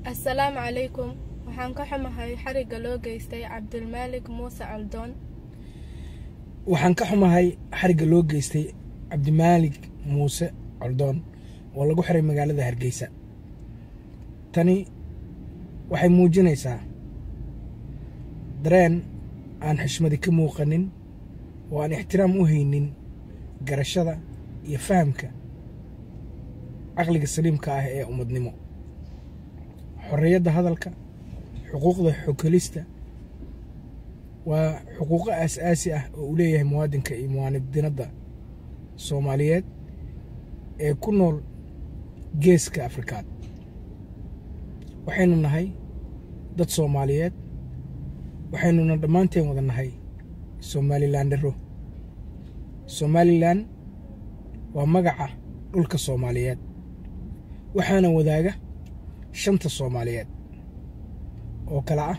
assalaamu calaykum waxaan ka xumahay xarigga loo geystay cabdilmaalik muuse caldoon waxaan ka xumahay xarigga loo geystay cabdimaalig muuse coldoon oo lagu xiray magaalada hargeysa tani waxay muujinaysaa dareen aan xishmadi ka muuqanin oo aan ixtiraam u haynin garashada iyo fahamka caqliga saliimka ah ee ummadnimo xorriyadda hadalka xuquuqda xokelista waa xuquuqo aas-aasi ah oo uu leeyahay muwaadinka iyo muwaanidinadda soomaaliyeed ee ku nool geeska afrikaad waxaynu nahay dad soomaaliyeed waxaynuna dhammaanteen wada nahay somalilandero somalilan waa magaca dhulka soomaaliyeed waxaana wadaaga shanta soomaaliyeed oo kale ah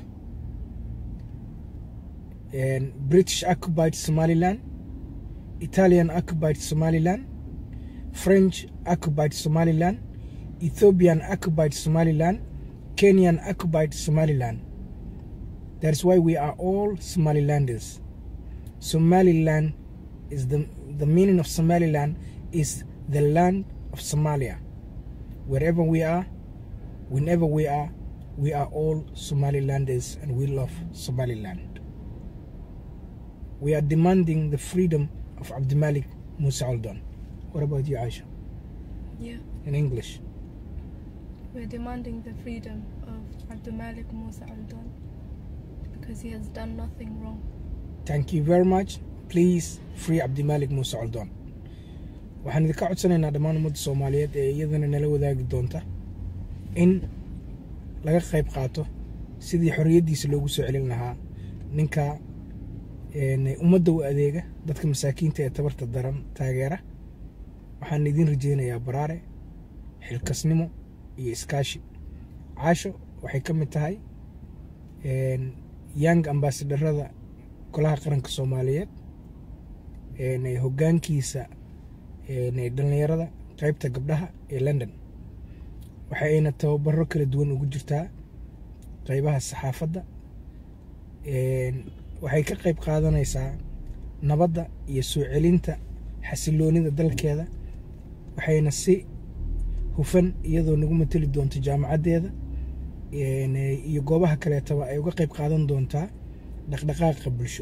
british occupied somalilan italian occupied somalilan french occupied somalilan ethiopian occupied somalilan kenyan occupied somalilan that is why we are all somalilanders somaliland is the, the meaning of somaliland is the land of somalia wherever we are whenever we are we are all somalilanders and we love somaliland we are demanding the freedom of Abdimalik Musa Aldon. What about you, Aisha? Yeah. In English? We're demanding the freedom of Abdulmalik Musa Aldon because he has done nothing wrong. Thank you very much. Please free Abdimalik Musa Aldon. waxaan idinka codsanaynaa dhammaan ummadda soomaaliyeed ee iyadana nala wadaagi doonta in laga qayb qaato sidii xorriyaddiisa loogu soo celin lahaa ninka ummadda u adeega dadka masaakiinta ee tabarta daran taageera waxaan idin rajeynayaa baraare xilkasnimo iyo iskaashi caasho waxay ka mid tahay young ambasadarada golaha qaranka soomaaliyeed hoggaankiisa dhallinyarada qaybta gabdhaha ee london waxa ayna tababaro kala duwan ugu jirtaa qaybaha saxaafadda waxay ka qayb qaadanaysaa nabadda iyo soo celinta xasiloonida dalkeeda waxayna si hufan iyadoo nagu mateli doonto jaamacaddeeda iyo goobaha kaleetaba ay uga qayb qaadan doontaa dhaqdhaqaaqa bulsho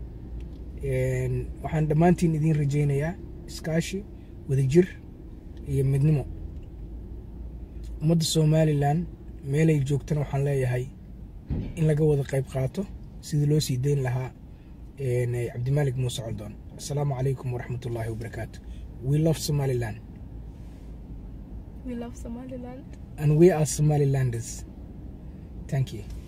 waxaan dhammaantiin idiin rajaynayaa iskaashi wadajir iyo midnimo ummadda somalilan meelay joogtana waxaan leeyahay in laga wada qayb qaato sidii loo sii dayn lahaa cabdimalik muuse coldoon assalaamu calaykum waraxmat ullaahi wabarakaatu we love somaliland We love Somaliland. and we are somalilanders thank you